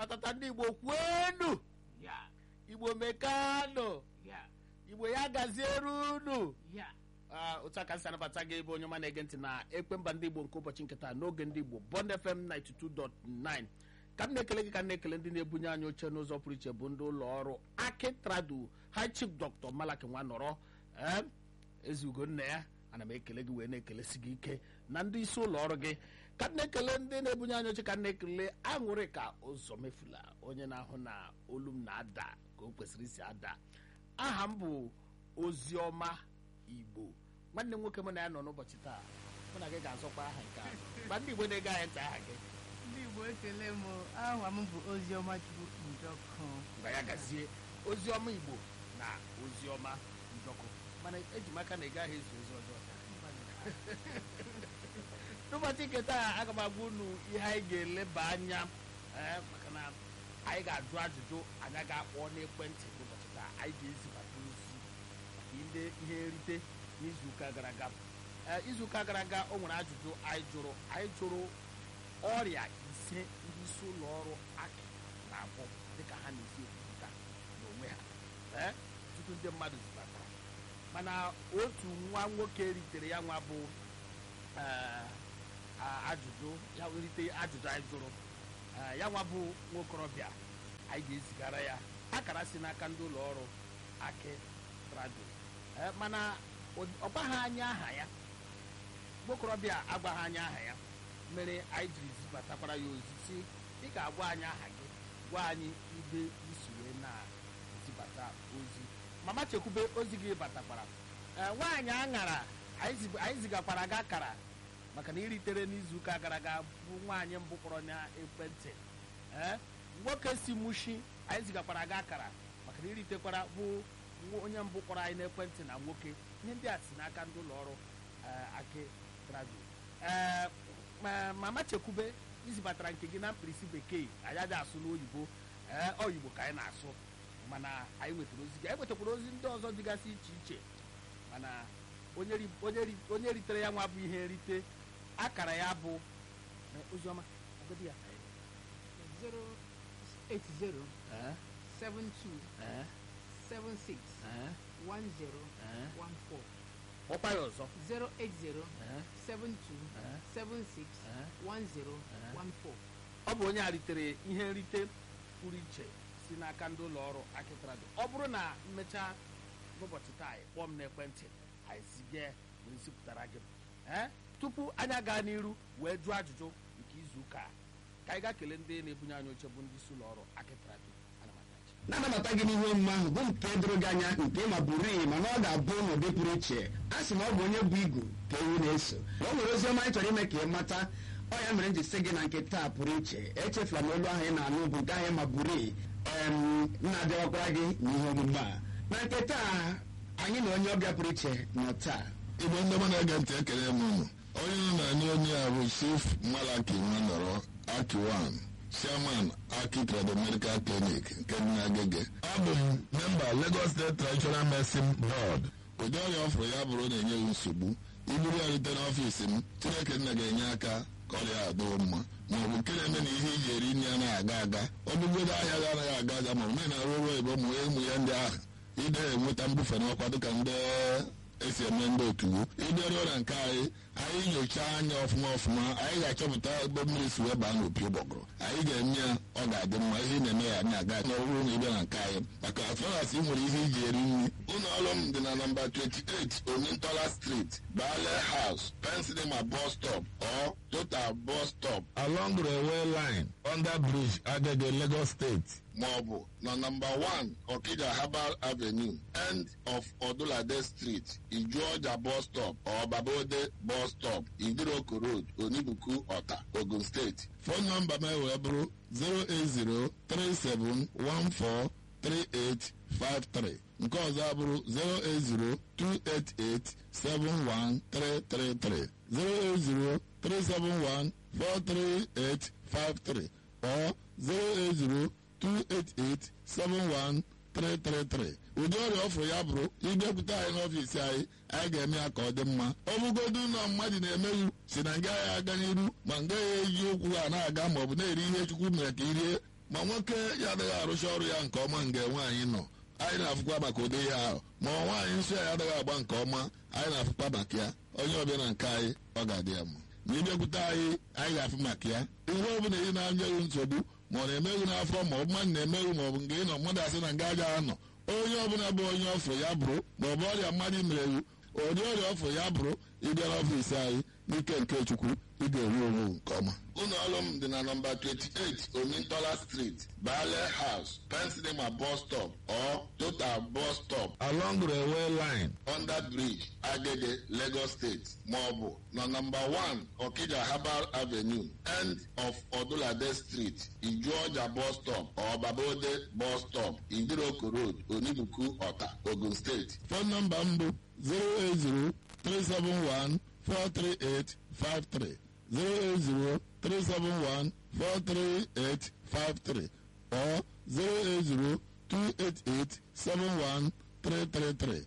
ọtata ndị igbo kwenu ya igbo mekanụ ya igbo ya gaziere unu ya Ah, otu aka si anabata gị ebe onye ọma na-ege ntị na ekpe mba ndị igbo nke ụbọchị nkịta n'oge ndị igbo bond fm 92.9 ka m na-ekele gị ka m na-ekele ndị na-ebunye anyị oche n'ụzọ pụrụ iche bụ ndị ụlọ ọrụ aki tradu high chief dr malaki nwanọrọ eh, ezi ugonna ya ana m ekele gị wee na-ekelesi gị ike na ndị isi ụlọ ọrụ gị ka m na-ekele ndị na-ebunye anyị oche ka m na-ekele aṅụrị ka ụzọ mefula onye na-ahụ na olu m na-ada ka o kwesịrị isi ada aha m bụ oziọma igbo nwanne m nwoke mụ na ya nọ n'ụbọchị taa mụ na gị ga-azọkwa aha nke a gba ndị igbo na-ege anyị ntị aha gị ndị igbo ekele m aha m bụ oziọma chukwu njọkụ mgbe ya gazie oziọma igbo na oziọma njọkụ mana eji m aka na ị gaghị ezu ozi ọjọọ n'ụbọchị nke taa aga m agwa unu ihe anyị ga-eleba anya ee, maka na anyị ga-ajụ ajụjụ anyị ga-akpọ n'ekwentị n'ụbọchị taa anyị ga-ezibata ozi maka ndị ihe nrite n'izuụka gara aga Ee, izuụka gara aga o nwere ajụjụ anyị jụrụ anyị jụrụ ọrịa ise ndị isi ụlọ ọrụ akị na-agwọ dịka ha na-esi ekwupụta n'onwe ha Ee, tutu ndị mmadụ zibatara mana otu nwa nwoke ritere ya nwa bụ ee, a- ajụjụ ya rite ajụjụ anyị jụrụ Ee, ya nwa bụ nwokorobịa anyị ga-ezigara ya akara si n'aka ndị ụlọ ọrụ akị trado Ee, mana ọ- ọ gbaghị anya aha ya nwokorobịa agbaghị anya aha ya mere anyị jiri zibatakwara ya ozi si ị ga-agwa anyị aha gị gwa anyị ibe isi wee na-ezibata ozi mama chekwube ozi gị batakwara Ee, nwaanyị aṅara anyị zi- anyị zigakwara gị akara maka na iritere n'izuụka gara aga bụ nwaanyị mbụ kpọrọ na ekwentị Ee, nwoke si mushi anyị zigakwara gị akara maka na iritekwara bụ nwo- onye mbụ kpọrọ anyị n'ekwentị na nwoke ihe ndị a si n'aka ndị ụlọ ọrụ eh, aki travel ee ma- mama chekwube izibatara nke gị na mkpirisi bekee anyị adịghị asụ n'oyibo ee oyibo ka anyị na-asụ mana anyị nwetara ozi gị anyị nwetakwara ozi ndị ọzọ dịgasị iche iche mana onye ri- onye ri- onye ritere ya nwa bụ ihe nrite akara ya bụ eh, oziọma agadi ya 080 Eh, 72 eh, 76 eh, 10 eh. 14 kpọkwa ya ọzọ 080 Eh, 72 eh. 76 Eh. 10 Eh. 14 ọ bụ onye a ritere ihe nrite pụrụ iche si n'aka ndị ụlọ ọrụ akịtrado ọ bụrụ na mmechaa n'ụbọchị taa anyị kpọọ m n'ekwentị anyị zige wee zipụtara gị ee tupu anyị aga n'iru wee jụọ ajụjụ nke izu ụka a, ka anyị gaa kelee ndị na-ebunye anyị oche bụ ndị isi ụlọ ọrụ akịtrado anamatachi na-anabata gị n'ihe omume ahụ bụ nke doro gị anya nke ma bụrụ iyi mana ọ ga-abụ n'ụdị pụrụ iche a sị na ọ bụ onye bụ igu ka ewu na-eso na o nwere ozi ọma anyị chọrọ ime ka ị mata ọ ya mere m ji sị gị na nke taa pụrụ iche echefula m olu ahụ ị na-anụ bụ nke ahụ ma bụrụ iyi na-abịawakwara gị n'ihe omume a na nke taa anyị na onye ọbịa pụrụ iche nọ taa igbo ndị ọma na-ege ntị ekele m unu onye nọ na anyị onye a bụ chief malaki nwanọrọ akiwan chairman aki trado medical clinic nke dị n'agege abụ m memba lagos state traditional medicine board ụdị ọrịa ọ fụrụ ya bụrụ na-enye m nsogbu iburu ya rute n'ọfiisi m chineke nna ga-enye aka ka ọrịa a dịwo mma ma ọ bụ nke na-eme na ihe iji eri nri anaghị aga aga ọ bụgodo ahịa ga anaghị aga aga ma ọ bụ na arụ ọrụ oyibo ma ụmụ ya ndị ahụ ide enweta mbufe n'ọkwa dịka ndị esi eme ndị otuwo ịbịaruo na nke anyị anyị nyochaa anya ọfụma ọfụma anyị ga-achọpụta ebe mmiri si wee baa n'opi ụgbọgụrụ anyị ga-eme ya ọ ga-adị mma ihe ị na-eme ya na-aga na ọ bụrụ na ịbịa na nke anyị maka afọras ị nwere ihe iji eri nri ụlọ ọrụ m dị na nọmba 28 omintola street bale house pensilema bus stop or total bus stop along railway line under bridge agege lagos state maọbụ na nọmba 1 Okija Herbal Avenue end of Odulade Street Ijuọja bus stop or Babode bus stop Idiroko Road Onibuku Ọta Ogun State fon nọmba m wee bụrụ 08037143853 nke ọzọ abụrụ 08028871333 08037143853 or 080 288-71333 ụdị ọrịa ọfụrụ ya bụrụ ịbịakwute anyị n'ọfiisi anyị anyị ga-eme ya ka ọ dị mma ọ bụgodu ụlọ mmadụ na-emeghu si na nga ya aga n'iru ma nga ya eji ụkwụ ha na-aga ma ọ bụ na-eri ihe chukwu mere ka i rie ma nwoke ya adịghị arụcha ọrụ ya nke ọma nga nwaanyị nọ anyị na-afụkwa maka ụdị ihe ahụ ma nwaanyị nsọ ya adịghị agba nke ọma anyị na-afụkwa maka ya onye ọbịa na nke anyị ọ ga-adị ya mma ma ịbịakwute anyị anyị ga-afụ maka ya ihe ọ bụla ị na-anyeghị nsogbu ma ọ na-emeghị n'afọ ma ọ bụ mmadụ na-emeghị ma ọ bụ nke ị nọ mmadụ asị na nga aja anọ onye ọbụla bụ onye ọfụ ya bụrụ ma ọ bụ ọrịa mmadụ mere ewu ụdị ọrịa ọfụ ya bụrụ ịbịa n'ọfịs anyị n'ike nke chukwu ị ga-eru onwe nke ọma ụlọ ọrụ m dị na nọmba 28 omintola street bale house pensinema bus stop or total bus stop along railway line under bridge agege lagos state maọbụ na nọmba 1 okija herbal avenue end of odulade street ijuọja bus stop or babode bus stop idiroko road onibuku ọta ogun steeti fon nọmba m bụ 080 371 43853 08037143853 or 08028871333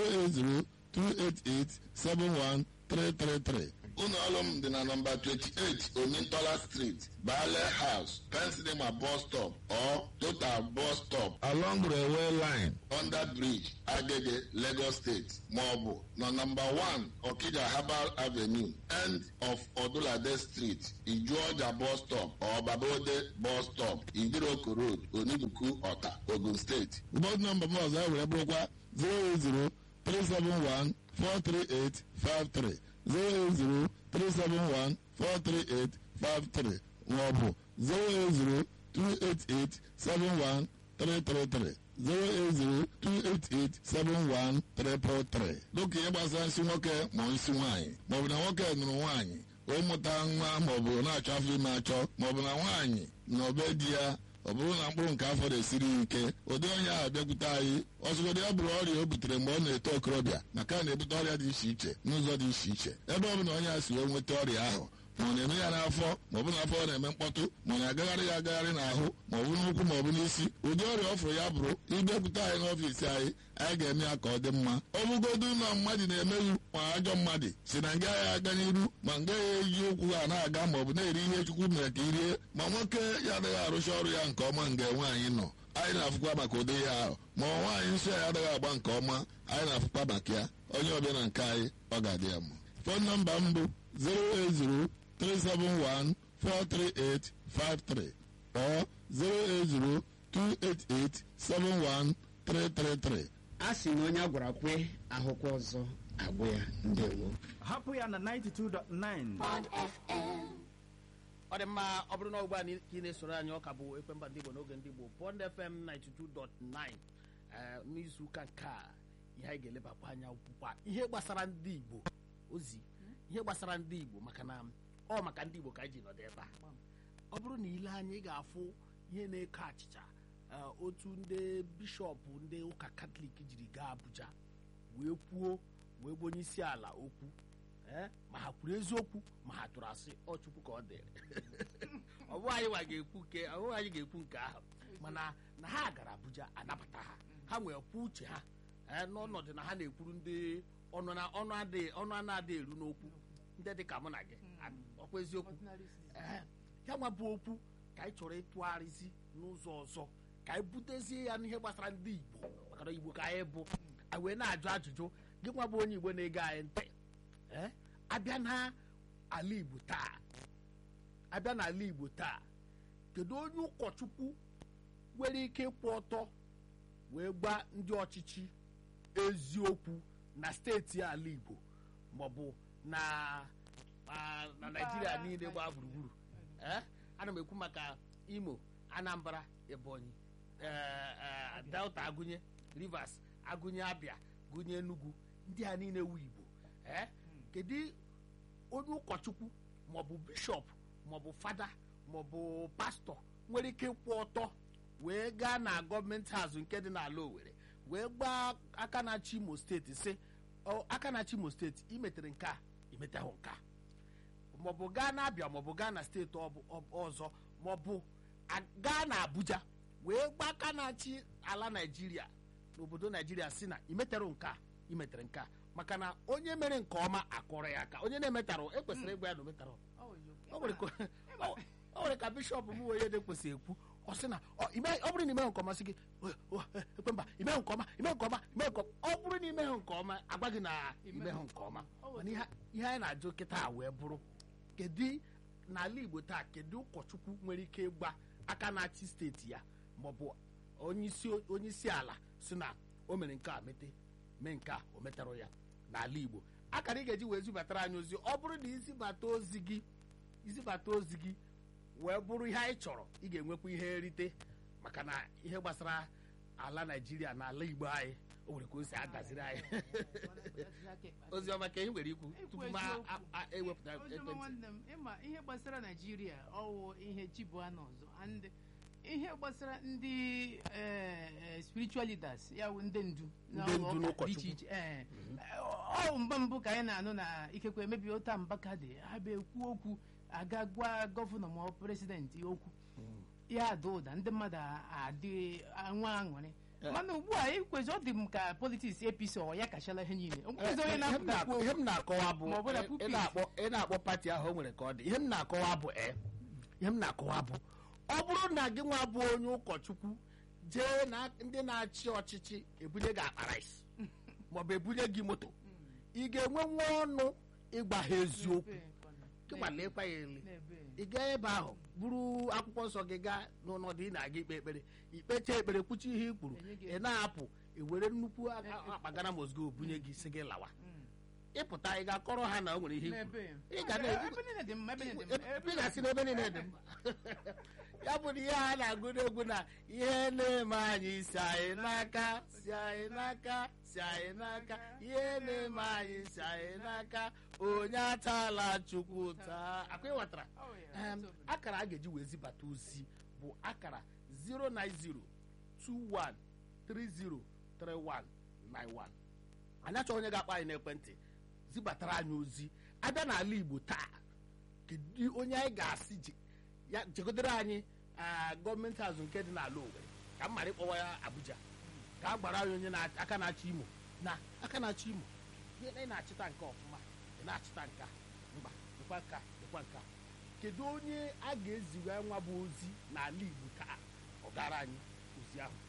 08028871333 ụlọ ọrụ m dị na nọmba 28 omintola street bale house pensinema bus stop or total bus stop along railway line under bridge agege lagos state maọbụ na nọmba 1 okija herbal avenue end of odulade street ijuọja bus stop or babode bus stop idiroko road onibuku ọta ogun steeti ụbọchị nọmba m ọzọ e were bụrụkwa 080 371 43853 08037143853 maọbụ 08028871333 08028871333 dịka ihe gbasara nsị nwoke ma nsị nwaanyị maọbụ na nwoke nụrụ nwaanyị ịmụta nwa maọbụ na-achọ afọ ime achọ maọbụ na nwaanyị na obe di ya ọ bụrụ na mkpụrụ nke afọ na-esiri ike ụdị onye ahụ bịakwute anyị ọzụgodị ya bụrụ ọrịa o butere mgbe ọ na-eto okorobịa maka na na-ebute ọrịa dị iche iche n'ụzọ dị iche iche ebe ọ bụla onye a si wee nweta ọrịa ahụ ma ọ na-eme ya n'afọ ma ọ bụ n'afọ ọ na-eme mkpọtụ ma ọ na-agagharị ya agagharị n'ahụ ma ọ bụ n'ụkwụ ma ọ bụ n'isi ụdị ọrịa ọ fụrụ ya bụrụ ịbịakwute anyị n'ọfiisi anyị anyị ga-eme ya ka ọ dị mma ọ bụgodu na mmadụ na-emeghị ma ajọ mmadụ si na nga ya aga n'iru ma nga ya eji ụkwụ ha na-aga ma ọ bụ na-eri ihe chukwu mere ka irie ma nwoke ya adịghị arụcha ọrụ ya nke ọma nga nwaanyị nọ anyị na-afụkwa maka ụdị ihe ahụ ma nwaanyị nsọ ya adịghị agba nke ọma anyị na-afụkwa maka ya onye ọbịa na nke anyị ọ ga-adị ya mma fon nọmba m bụ 080 371 43853 or 080 288 71333 a sị na onye a gwara kwe ahụkwa ọzọ agwụ ya ndewo hapụ ya na 92.9 ọ dị mma ọ bụrụ na ugbu a na ka ị na-esoro anyị ọka bụ ekwemba ndị igbo n'oge ndị igbo pond fm 92.9 ee, n'izuụka nke a ihe anyị ga-elebakwa anya bụkwa ihe gbasara ndị igbo ozi ihe gbasara ndị igbo maka na ọ maka ndị igbo ka anyị ji nọdụ ebe a ọ bụrụ na ile anya ị ga-afụ ihe na-eko achịcha ee, otu ndị bishọp ndị ụka katọlik jiri gaa abuja wee kwuo wee gwa onye isi ala okwu ee, ma ha kwuru eziokwu ma ha tụrụ asị ọ chukwu ka ọ dịrị ọ bụghị anyị nwa ga-ekwu nke ọ bụghị anyị ga-ekwu nke ahụ mana na ha gara abuja anabata ha ha nwere kwuo uche ha ee, n'ọnọdụ na ha na-ekwuru ndị ọnụ na- ọnụ adịghị ọnụ a na-adị eru n'okwu ndị dị ka mụ na gị a- ọkwa eziokwu ee ya nwa bụ okwu ka anyị chọrọ ịtụgharịzi n'ụzọ ọzọ ka anyị butezie ya n'ihe gbasara ndị igbo maka na igbo ka anyị bụ anyị wee na-ajụ ajụjụ gị nwa bụ onye igbo na-ege anyị ntị ee abịa na ala igbo taa abịa n'ala igbo taa kedu onye ụkọchukwu nwere ike ịkwụ ọtọ wee gwa ndị ọchịchị eziokwu na steeti ala igbo maọbụ na na- na naijiria niile gbaa gburugburu ee ana m ekwu maka imo anambra ebonyi ee, ee, delta agụnye rivers agụnye abịa gụnye enugu ndị a niile wu igbo ee kedu onye ụkọchukwu maọbụ bishọp maọbụ fada maọbụ pastọ nwere ike ịkwụ ọtọ wee gaa na gọọmenti azụ nke dị n'ala owere wee gbaa aka na-achị imo steeti sị "Ọ, aka na-achị imo steeti imetere nke a imetahụ nke a maọbụ gaa na abịa maọbụ gaa na steeti ọ bụ- ọ- ọzọ maọbụ a- gaa na abuja wee gbaa aka na-achị ala naijiria n'obodo naijiria si na imetere nke a imetere nke a maka na onye mere nke ọma akọrọ ya aka onye na-emetarụ ekwesịrị ịgwa ya na o metarọ o nwere ka- o- o nwere ka bishọp m onye na-ekwesị ekwu ọ sị na ọ ime- ọ bụrụ na imeghị nke ọma sị gị "O, o, e, ekwe mba imeghị nke ọma imeghị nke ọma imeghị nke ọma ọ bụrụ na imeghị nke ọma agwa gị na imeghị nke ọma mana ihe ihe anyị na-ajụ kịta wee bụrụ kedu n'ala igbo taa kedu ụkọchukwu nwere ike ịgba aka na-achị steeti ya maọbụ onyeisi onyeisi ala si na o mere nke a mete mee nke a o metarụ ya n'ala igbo akara ị ga-eji wee zibatara anyị ozi ọ bụrụ na izibata ozi gị izibata ozi gị wee bụrụ ihe anyị chọrọ ị ga-enwekwa ihe nrite maka na ihe gbasara ala naijiria na ala igbo anyị o nwere ka o si agaziri anyị ozi ọma ka ihe nwere ikwu tupu m a- a- a- ewepụta Oziọma ekwentị nwanne m ịma ihe gbasara naijiria ọwụ ihe chi bụ anọ ọzọ and ihe gbasara ndị eh, eh, spiritual leaders ya wụ ndị ndu na Ndị ụlọ ndu ụka dị n'ụkọchukwu. iche iche eh, ọ mgbe mbụ ka anyị na-anụ na ikekwe emebi ụta mbaka dị ha bụ ekwu okwu aga gwa gọvanọ ma ọ prezidenti okwu ya ada ụda ndị mmadụ adị nwa aṅụrị mana ugbu a ikwezi ọ dị m ka politiks apc ọwa ya kachala ihe niile o nweghịzi onye Ihe m na-apụta na- ihe m na-akọwa bụ Ma ọ bụ na ị- ị pulpit. na-akpọ ị na-akpọ pati ahụ o nwere ka ọ dị ihe m na-akọwa bụ e ihe m na-akọwa bụ ọ bụrụ na gị nwa bụ onye ụkọchukwu jee na ndị na-achị ọchịchị ebunye gị akpa rice maọbụ ebunye gị moto ị ga-enwe nwa ọnụ ịgwa ha eziokwu kịgbalekwa ya ele ị gaa ebe ahụ buru akwụkwọ nsọ gị gaa n'ụlọ dị na-aga ikpe ekpere ikpecha ekpere kwuchi ihe i kwuru Enye gị ị na-apụ i were nnukwu akpagara mozgo bunye gị si gị lawa ịpụta ị ga-akọrọ ha na o nwere ihe i kwuru ị ga na- ebe niile dị mma ebe niile dị mma ị ga-asị n'ebe niile dị mma ya bụ na ihe a na-agụ n'egwu na ihe na-eme anyị si anyị n'aka si anyị n'aka si anyị n'aka ihe na-eme anyị si anyị n'aka onye atala chukwu taa akwa ịghọtara Oh, yeah, Em, that's over. akara a ga-eji wee zibata ozi bụ akara 09021303191 anyị achọghị onye ga-akpọ anyị n'ekwentị zibatara anyị ozi abịa n'ala igbo taa kedu onye anyị ga-asị ji ya chegodere anyị ah, gọọmenti azụ nke dị n'ala Owerri ka m mara ịkpọwa ya Abuja ka a gbara anyị onye na- aka na-achị Imo na aka na-achị Imo ihe ị na-achịta nke ọfụma ị na-achịta nke a mba dịkwa nka dịkwa nka kedu onye a ga-eziga nwa bụ ozi n'ala Igbo taa ọ gara anyị ozi ahụ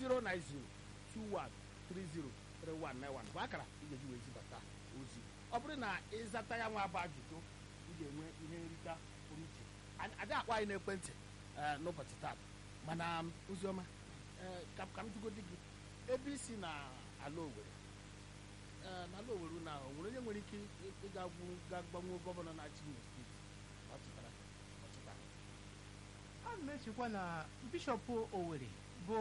09021303191 bụ akara ị ga-eji wee zibata ozi ọ bụrụ na ịzata ya nwa bụ ajụjụ ị ga-enwe ihe nrita pụrụ iche Anyị- adị akpọ anyị n'ekwentị eh, n'ụbọchị taa mana um, oziọma eh, ka ka m jụgodi gị ebe isi na ala Owerri eh, n'ala Owerri na o nwere onye nwere ike ị- ịga gwu- ga gbanwe gọvanọ na-achị Imo steeti ọ chịtara ọ chịtara a na m echekwa na bishọp Owerri bụ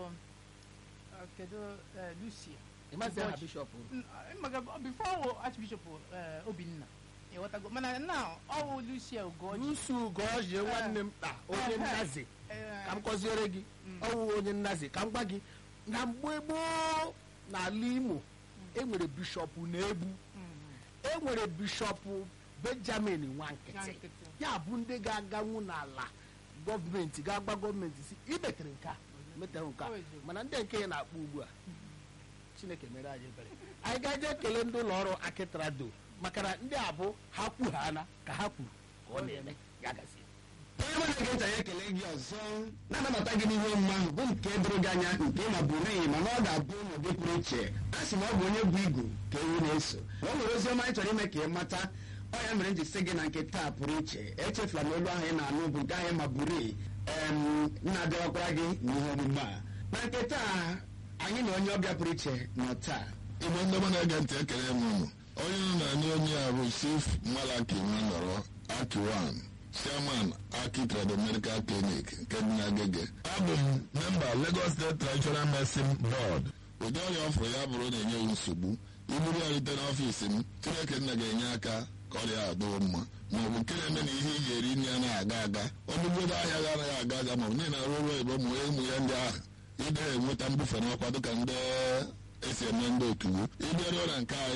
uh, kedu uh, Lucia ịmazi aha Ụbọchị. bishọp N- uh, maka before Archbishop uh, Obinna ịghọtago mana na ọwụ Lucia Ugoji Lucy Ugoji nwanne m kpa onye Eh, nnazi eh, ka m kọziere gị ọwụ onye nnazi ka m gwa gị na mgbe gboo n'ala Imo enwere bishọp na-ebu enwere bishọp Benjamin Nwankịtị Nwankịtị. ya bụ ndị ga-aganwu n'ala gọọmenti ga-agba gọọmenti si imetere nke a metere nke a O eziokwu. mana ndị nke ya na-akpọ ugbu a chineke mere anyị ebere anyị ga-eje ekele ndị ụlọ ọrụ akịtrado maka na ndị a bụ ha kwughana ka ha kwuru ka ọ na-eme ya gazie onye mụ na-ege ntị anyị ekele gị ọzọ na-anabata gị n'ihe omume ahụ bụ nke doro gị anya nke ma bụrụ iyi mana ọ ga-abụ n'ụdị pụrụ iche a sị na ọ bụ onye bụ igu ka ewu na-eso na o nwere ozi ọma anyị chọrọ ime ka ị mata ọ ya mere m ji sị gị na nke taa pụrụ iche echefula na olu ahụ ị na-anụ bụ nke ahụ ma bụrụ iyi em na-abịawakwara gị n'ihe omume a na nke taa anyị na onye ọbịa pụrụ iche nọ taa igbe ndị ọma na-ege ntị ekele m unu onye nọ na anyị onye a bụ chief malaki nwanọrọ akiwan chairman aki trade medical clinic nke dị n'agege abụ m memba lagos state traditional medicine board ụdị ọrịa ọfụrụ ya bụrụ na-enye m nsogbu iburu ya rite n'ọfiisi m chineke nna ga-enye aka ka ọrịa a doo mma ma ọ bụ nke na-eme na ihe ị ga-eri nri anaghị aga aga ọnụgodo ahịa ga anaghị aga aga ma ọ bụ niile arụ ọrụ ebe ụmụ ụmụ ya ndị ahụ ị gaghị enweta mbufe n'ọkwa dịka ndị esi eme ndị otuwo ịbịaruo na nke anyị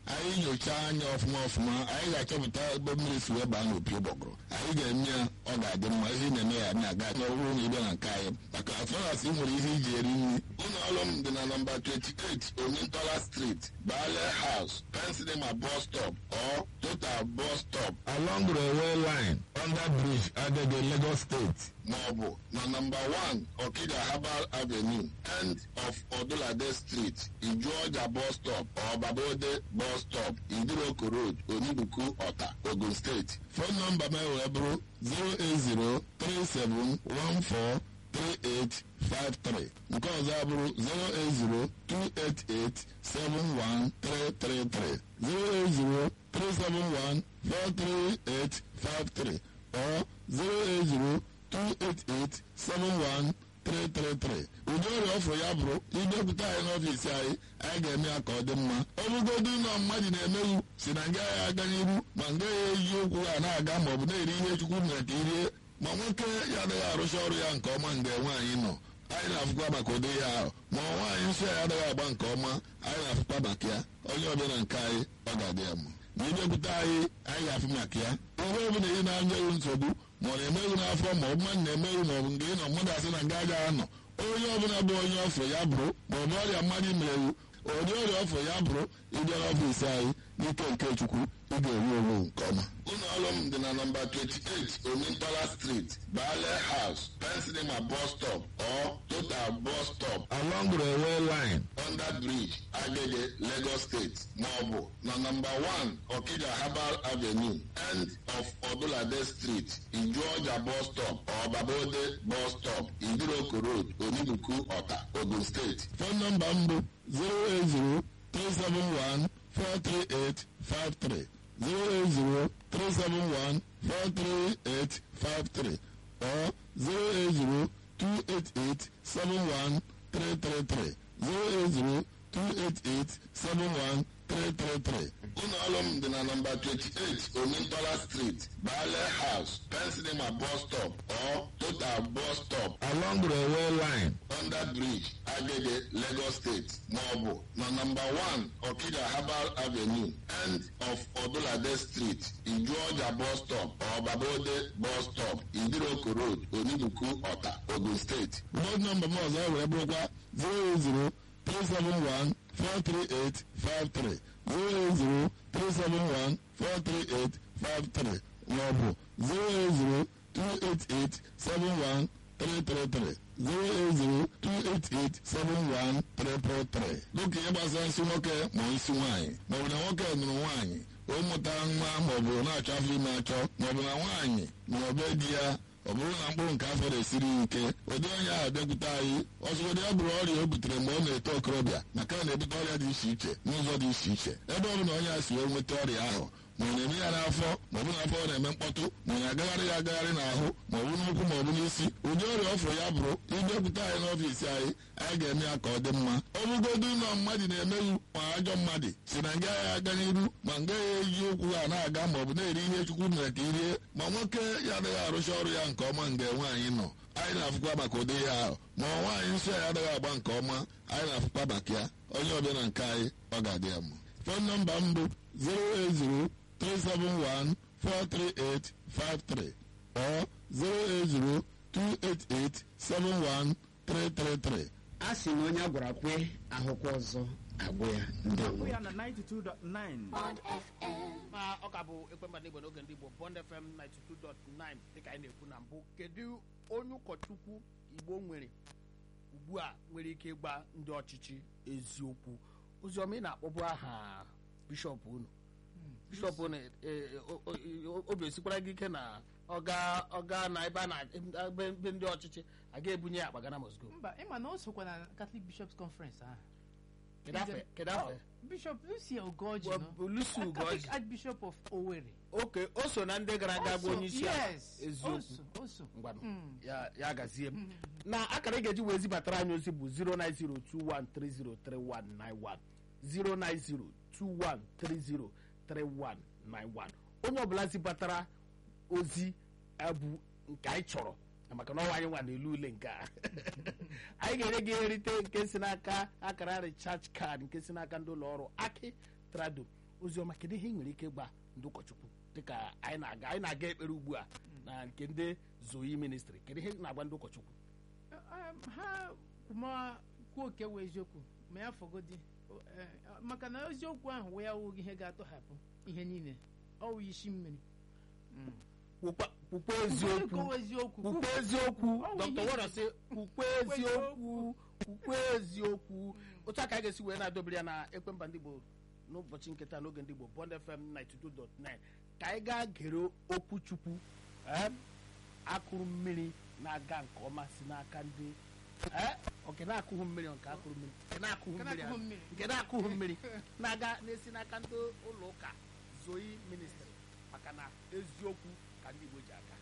anyị nyochaa anya ọfụma ọfụma anyị ga-achọpụta ebe mmiri si wee baa n'opi ụgbọgụrụ anyị ga-eme ya ọ ga-adị mma ihe ị na-eme ya na-aga na ọ bụrụ na ịbịa na nke anyị maka afọras ị nwere ihe iji eri nri ụlọ ọrụ m dị na nọmba 28 omintola street bale house pensinema bus stop or total bus stop along railway line under bridge agege lagos state maọbụ na nọmba 1 okija herbal avenue end of odulade street ijuọja bus stop or babode bus stop idiroko road onibuku ọta ogun steeti fon nọmba m wee bụrụ 0803714 3853 nke ọzọ abụrụ 08028871333 08037143853 or 08028871333 ụdị ọrịa ọfụrụ ya bụrụ idepụta anyị n'ọfiisi anyị anyị ga-eme ya ka ọ dị mma ọ bụgodu ụlọ mmadụ na-emeghu si na nga ya aga n'iru ma nga ya eji okwu ha na-aga ma ọ bụ na-eri ihe chukwu mere ka irie ma nwoke ya adịghị arụcha ọrụ ya nke ọma mgbe nwaanyị nọ anyị na-afụkwa maka ụdị ya ahụ ma nwaanyị nsọ ya adịghị agba nke ọma anyị na-afụkwa maka ya onye ọbịa na nke anyị ọ ga-adị ya mma ma ịbịakwute anyị anyị ga-afụ maka ya ihe ọbụla ị na-anyeghị nsogbu ma ọ na-emeghị n'afọ ma ọ bụ mmadụ na-emeghị ma ọ bụ nke ị nọ mmadụ asị na nga agaghị anọ onye ọbụla bụ onye ọfụ ya bụrụ ma ọ bụ ọrịa mmadụ merewu ụdị ọrịa ọfụ ya bụrụ ịbịa n'ọfiisi anyị n'ike nke chukwu ị ga-eru onwe nke ọma ụlọ ọrụ m dị na nọmba 28 omintola street bale house pensinema bus stop or total bus stop along railway line under bridge agege lagos state maọbụ na nọmba 1 okija herbal avenue end of odulade street ijuọja bus stop or babode bus stop idiroko road onibuku ọta ogun steeti fon nọmba m bụ 080 371 43853 08037143853 or 08028871333 08028871333 ụlọ ọrụ m dị na nọmba 28 omintola street bale house pensinema bus stop or total bus stop along railway line under bridge agege lagos state maọbụ na nọmba 1 okija herbal avenue end of odulade street ijuọja bus stop or babode bus stop idiroko road onibuku ọta ogun steeti bọd nọmba m ọzọ wee bụrụkwa 080 371 43853 080 371 43853 maọbụ 080 288 71333 08028871333 dịka ihe gbasara nsị nwoke ma nsị nwaanyị maọbụ na nwoke nụrụ nwaanyị o mụta nwa maọbụ na-achọ afọ ime achọ maọbụ na nwaanyị nụrụ be di ya ọ bụrụ na mkpụrụ nke afọ na-esiri ike ụdị onye ahụ bịakwute anyị ọzụgodị ya bụrụ ọrịa o butere mgbe ọ na-eto okorobịa maka na na-ebute ọrịa dị iche iche n'ụzọ dị iche iche ebe ọ bụla onye a si wee nweta ọrịa ahụ ma ọ na-eme ya n'afọ ma ọ bụ n'afọ ọ na-eme mkpọtụ ma ọ na-agagharị ya agagharị n'ahụ ma ọ bụ n'ụkwụ ma ọ bụ n'isi ụdị ọrịa ọfụrụ ya bụrụ ịbịakwute anyị n'ọfiisi anyị anyị ga-eme ya ka ọ dị mma ọ bụgodu ụlọ mmadụ na-emeghu ma ajọ mmadụ si na nga ya aga n'iru ma nga ya eji ụkwụ ha na-aga ma ọ bụ na-eri ihe chukwu mere ka irie ma nwoke ya adịghị arụcha ọrụ ya nke ọma mgbe nwaanyị nọ anyị na-afụkwa maka ụdị ya ahụ ma nwaanyị nsọ ya adịghị agba nke ọma anyị na-afụkwa maka ya onye ọbịa na nke anyị ọ ga-adị ya mma fon nọmba m bụ 080 371 43853 or 080 288 71333. a sị na onye a gwara kwe ahụkwa ọzọ agwụ ya ndewo We are na 92.9. ma ọ ka bụ ekwemba n'igbo n'oge ndị igbo bond fm 92.9 dịka anyị na-ekwu na mbụ kedu onye ụkọchukwu igbo nwere ugbu a nwere ike ịgba ndị ọchịchị eziokwu oziọma ị na-akpọbụ aha bishọp unu bishọp unu e- e- o- o- obi esikwara gị ike na ọga ọga na ebe a na ebe ebe ndị ọchịchị aga ebunye ya akpa gana mosgo mba ịma na o sokwa na Catholic Bishops Conference ahụ kedu afọ kedu afọ ya? Bishop Lucy Ogoji Well, no? Lucy Catholic Ugoji. Archbishop of Owerri oke o so na ndị gara aga bụ O so, onye isi ala yes, eziokwu o so, o so. ngwanụ Mm. ya ya gazie m na akara ị ga-eji wee zibatara anyị ozi bụ 09021303191 09021303191 onye ọbụla zibatara ozi bụ nke anyị chọrọ na maka na ọnwa anyị nwa n'elu ule nke a anyị ga-enye gị nrite nke si n'aka akara recharge card nke si n'aka ndị ụlọ ọrụ aki trado oziọma kedu ihe ị nwere ike ịgba ndị ụkọchukwu dịka anyị na-aga anyị na-aga ekpere ugbu a na nke ndị zoyi ministri kedu ihe ị na-agba ndị ụkọchukwu Um, ha ma kwuo oke wee eziokwu ma ya fọgodi O- eh, maka na eziokwu ahụ wee awụghị ihe ga-atọhapụ ihe niile ọ wụ isi mmiri Kwukwa- kwukwa eziokwu Kwuo eziokwu kwukwa eziokwu Ọ bụ dr ihe- wara sị kwukwa eziokwu kwukwa eziokwu otu a ka a ga-esi wee na-adobere ya na ekwemba ndị igbo n'ụbọchị nketa n'oge ndị igbo bond fm 92.9 ka anyị gaa gere okwu chukwu eh, akụrụ mmiri na-aga nke ọma si n'aka ndị eh, nke na-akụghị mmiri nke akụrụ mmiri nke na-akụghị Nke mmiri na-akụghị mmiri. nke na-akụghị mmiri na-aga na-esi n'aka ndị ụlọ ụka zoyi ministri maka na eziokwu ka ndị igbo ji aga